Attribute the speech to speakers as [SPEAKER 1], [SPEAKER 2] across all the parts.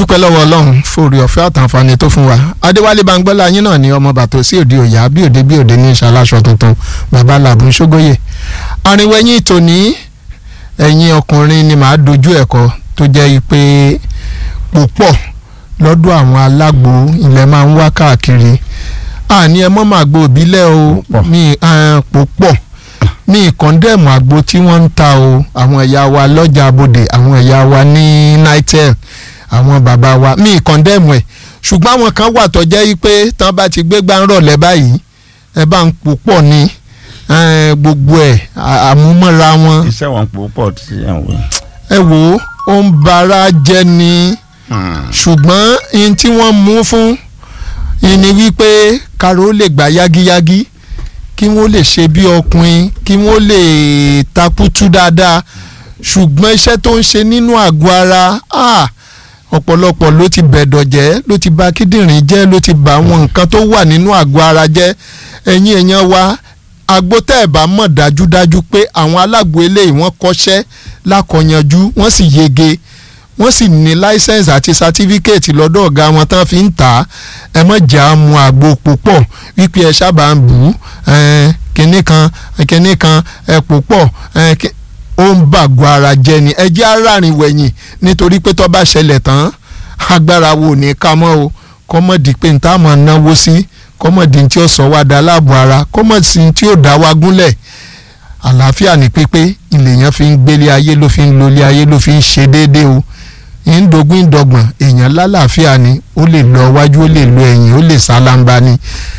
[SPEAKER 1] adúpẹ́ lọ́wọ́ ọlọ́run fòrè ọ̀fẹ́ àtàǹfààní tó fún wa adéwálé bangbọ́lá yín náà ni ọmọ bàtò sí òde òyà bí òde bí òde ní ìṣàlàṣọ tuntun bàbá làbùn ṣógóyè arìnwẹ̀yìn tòní ẹ̀yin ọkùnrin ni màá dojú ẹ̀kọ́ tó jẹ́ pé púpọ̀ lọ́dọ̀ àwọn alágbo ilẹ̀ máa ń wá káàkiri àní ẹ mọ́ màá gbo òbílẹ̀ o mi púpọ̀ mi kọ́ndẹ̀mù àgbo tí wọ́n ń ta o àwọn ẹ̀yà wa lọ́jà abodè àwọn ẹ̀yà wa ní nitel àwọn bàbá wa mi kọ́ndẹ̀mù ẹ̀ ṣùgbọ́n àwọn kan wà tó jẹ́ pé tán bá ti gbé gbá ń rọ̀lẹ́ báyìí ẹ bá ń púpọ̀ ní gbogbo ẹ̀ àmúmọ́ra wọn.
[SPEAKER 2] iṣẹ́ wọn púpọ̀ tí ẹ̀ ń wí.
[SPEAKER 1] ẹ wo ó ń bara jẹ́ ni ṣùgbọ́n ihun tí wọ́n mú fún ìní wípé karo lè gbà yágíyágí kí wọ́n lè ṣe bí ọkùnrin kí wọ́n lè takutu dáadáa ṣùgbọ́n iṣẹ́ tó ń ṣe nínú àgọ́ ara ọ̀pọ̀lọpọ̀ ló ti bẹ̀dọ̀ jẹ́ ló ti bà kíndìnrín jẹ́ ló ti bà àwọn nǹkan tó wà nínú àgọ́ ara jẹ́ ẹ̀yin èèyàn wa àgbo tẹ́ ẹ̀ bá mọ̀ dájúdájú pé àwọn alágbo eléyìí wọ́n kọ́ṣẹ́ lákọ̀yanjú wọ́n sì yege wọ́n sì ní láísẹ̀nsì àti sátífíkẹ́ẹ̀tì lọ́dọ̀ ọ̀gá wọn tán fi ń tà á ẹ mọ̀ jà á mu àgbo púpọ̀ wípé ẹ sábà ń bù ú kinní kan kinní kan ẹ púpọ̀ ó ń bàgọ́ ara jẹ́ ni ẹ jẹ́ aráàrin wẹ̀yìn nítorí pé tó bá ṣẹlẹ̀ tán agbára wo ní ká mọ́ o kọ́mọ̀dì pé n tá mọ̀ náwó sí kọ́mọ̀dì tí ó sọ wá da láàbò ara kọ́mọ̀dì tí ó dá wa gúnlẹ̀ àlàáfíà ní pípé ìlèyàn fi ń gbélé ayé ló fi ń lólé ayé ló fi ń ṣe déédéé o ìndógún ìdọ́gbọ̀n èèyàn lálàáfíà ni ó lè lọ wájú ó lè lọ ẹ̀yìn ó lè sálamba ni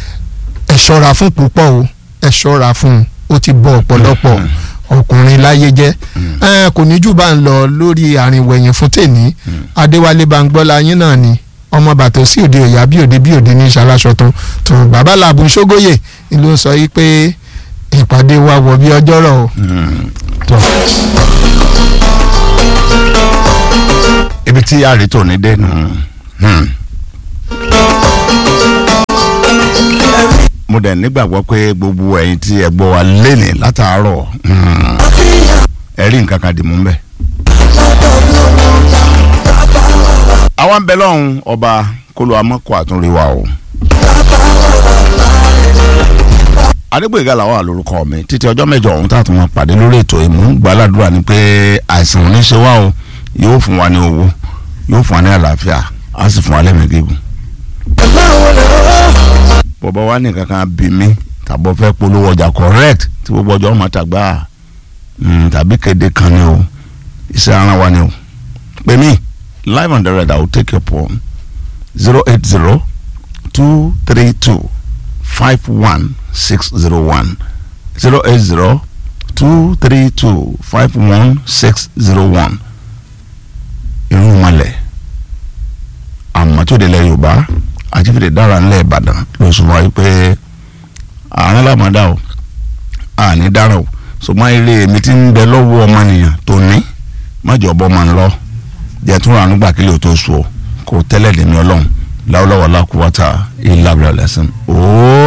[SPEAKER 1] ẹ ṣọ́ra fún púpọ̀ o ẹ ṣọ́ra fún un ó ti bọ́ ọ̀pọ̀lọpọ̀ ọkùnrin láyé jẹ́ ẹ kò ní jù bá ń lọ lórí àrìnwẹ̀yìn fún tèmi adéwálé bangbọ́lá yín náà ni ọmọ bàtò sí òde òyà bí òde bí òde ní ìṣàlàṣọ tó tó bàbá làbùn ṣógóyè ló sọ yìí pé ìpàdé wa wọ̀ bí ọjọ́rọ̀ o.
[SPEAKER 2] ibi tí àrí tò ní dénú. mo dẹ̀ nígbàgbọ́ pé gbogbo ẹ̀yin tí ẹ gbọ́ wa lénìí látàárọ̀ ẹ rí nǹkan kan dì mú bẹ́ẹ̀. àwa ń bẹ lọ́hùn ọba kólú amọ́kọ̀ àtúnrí wa o. adégbèga làwọn àlórúkọ mi títí ọjọ́ mẹ́jọ ọ̀hún tá a tún máa pàdé lórí ètò ìmú gbàládùra ni pé àìsàn ò ní ṣe wá o yóò fún wa ní owó yóò fún wa ní àlàáfíà á sì fún wa lẹ́mìí gígùn. bọ̀bọ̀ wa ní kankan bí mi tàbọ̀ fẹ́ polówó ọjà correct tí gbogbo ọjọ́ ọmọ tàgbà tàbí kéde kan ni o iṣẹ́ ara wa ni o pè mí live on the red i will take your phone zero eight zero two three two five one six zero one zero eight zero two three two five one six zero one irun malẹ̀ àmọ́tòdè lẹ yorùbá àjífìdè dára ńlẹ̀ ìbàdàn ló sọ wáyé pé àárín làmọ́dá o àní dára o ṣùgbọ́n eré mi ti ń bẹ lọ́wọ́ ọmọnìyàn tó ní májọ ọbọ̀ máa ń lọ jẹ́ tún ránú gbà kílẹ̀ tó sùn kó tẹ́lẹ̀ dèmi ọlọ́run láwùláwọ̀ lákùúwátà ìlàbẹ̀rẹ̀ lẹ́sìn.